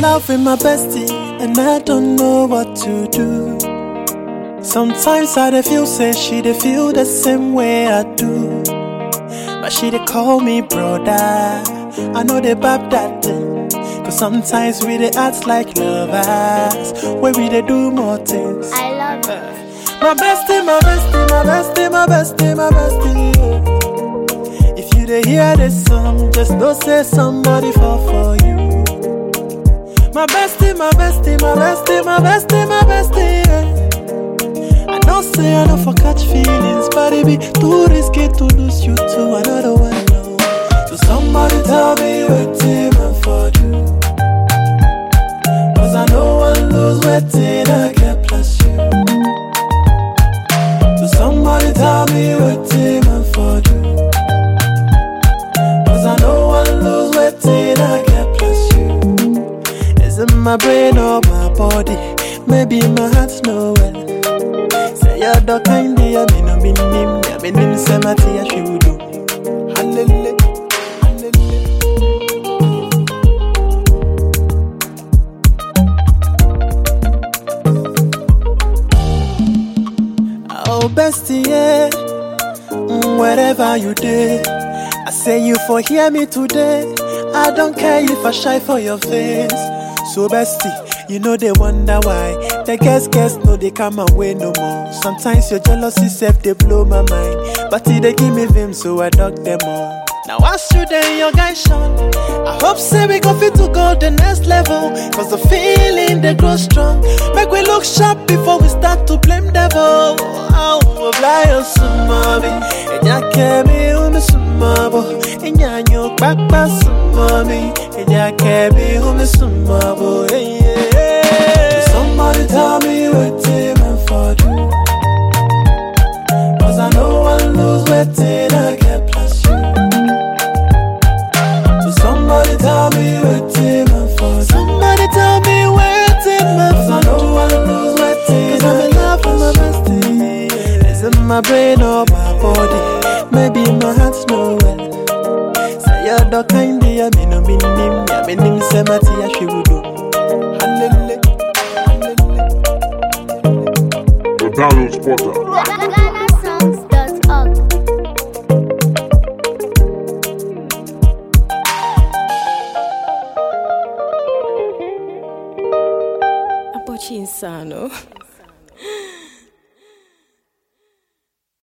love with my bestie, and I don't know what to do. Sometimes I dey feel say she dey feel the same way I do. But she dey call me brother. I know they bab that thing. Cause sometimes we dey act like lovers. Where we dey do more things. I love it. My bestie, my bestie, my bestie, my bestie, my bestie. yeah. If you dey hear this song, just know say somebody fall for you. My bestie, my bestie, my bestie, my bestie, my bestie. yeah. I know say I don't for catch feelings, but it be too risky to lose you to another one. No. So somebody tell me what team I for do. Cause I know one lose waiting, I get plus you. So somebody tell me what team I for do. Cause I know one lose waiting, I get plus you. Is it my brain or my body? Maybe my heart's nowhere. Say you're the kind of ya me no mean him, ya me nim say my tea she would do. Hallelujah, hallelujah. Oh bestie, yeah. Mm, wherever you did, I say you for hear me today. I don't care if I shy for your face. So bestie, you know they wonder why. The guess guess no they come away no more. Sometimes your jealousy self they blow my mind, but it they give me vim so I dug them all. Now ask you then your guy Sean. I hope say we go fit to go the next level. Cause the feeling they grow strong. Make we look sharp before we start to blame devil. Oh, fly on some mommy. And ya kemi umi sumabo. And ya nyo kpakpa sumami. And ya kemi umi sumabo. Yeah, yeah. Somebody tell me what team I for do. Cause I know I lose waiting, I get plus you. So somebody tell me what team I for. Somebody tell me where team I for. Cause I know I lose waiting. Cause I'm in love with my bestie. Is it my brain or my body? Maybe my heart's nowhere. Say you're the kind of ya me no mean him. Ya me nim say my tea she would do. Hallelujah. Hallelujah. The Download Spotter. La, la, la,